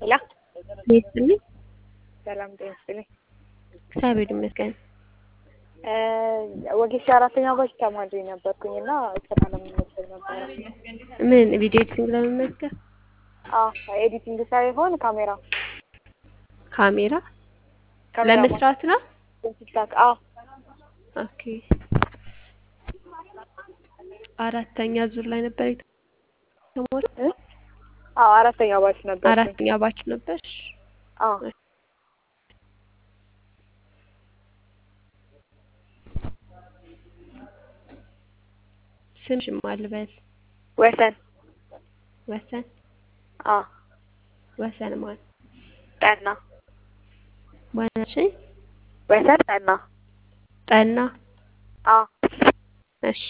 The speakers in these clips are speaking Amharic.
ሄላ ይስጥልኝ። ሰላም ጤና ይስጥልኝ። እግዚአብሔር ይመስገን። ወጌሻ አራተኛ ባች ተማሪ ነበርኩኝ እና ስራ ለመመዝገብ ነበረ። ምን ቪዲዮ ኤዲቲንግ ለመመዝገብ? አዎ ኤዲቲንግ ሳይሆን ካሜራ ካሜራ ካሜራ ለመስራት ነው። ቲክታክ። አዎ ኦኬ። አራተኛ ዙር ላይ ነበር የተሞላ። እ? አዎ አራተኛ ባች ነበር። አራተኛ ባች ነበር። አዎ ስምሽ ማን ልበል? ወሰን ወሰን አዎ ወሰን ማን ጠና ማናችን? ወሰን ጠና ጠና። አዎ እሺ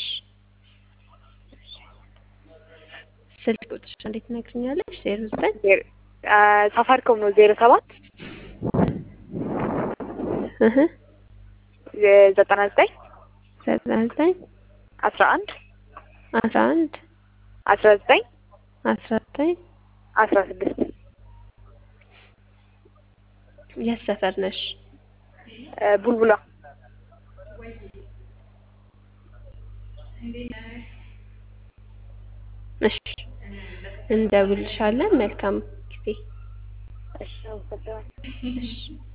ስልክ ቁጥርሽ እንዴት ትነግሪኛለሽ? ዜሮ ዘጠኝ ዜሮ- አ፣ ሳፋሪኮም ነው ዜሮ ሰባት እህ ዘጠና ዘጠኝ ዘጠና ዘጠኝ አስራ አንድ አስራ አንድ አስራ ዘጠኝ አስራ ዘጠኝ አስራ ስድስት የት ሰፈር ነሽ? ቡልቡላ እሺ እንደውልሻለን። መልካም ጊዜ። እሺ አመሰግናለሁ። እሺ